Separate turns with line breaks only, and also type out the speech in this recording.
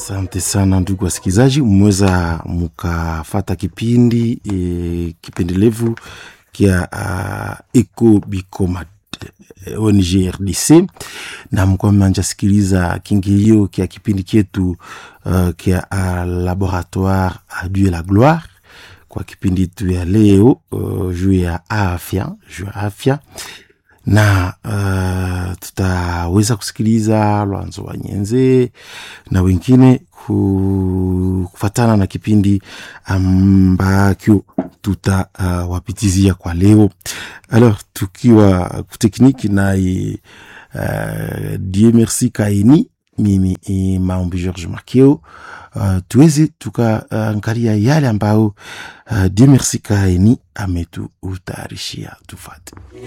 Asante sana ndugu wasikilizaji, mmeweza mukafata kipindi e, kipendelevu kia uh, Eco Bicoma ONG RDC na mkuwa manja sikiliza kingilio kia kipindi kyetu uh, kia uh, Laboratoire a Dieu la Gloire kwa kipindi tu ya leo uh, juu ya afya juu ya afya na uh, tutaweza kusikiliza Lwanzo wa Nyenze na wengine kufatana na kipindi ambakyo tutawapitizia uh, kwa leo. Alors tukiwa kutekniki naye uh, Dieu merci Kaini, mimi e Maombi George Makeo. Uh, tuweze tukaangalia uh, yale ambayo uh, Dieu merci Kaini ametuutayarishia tufate.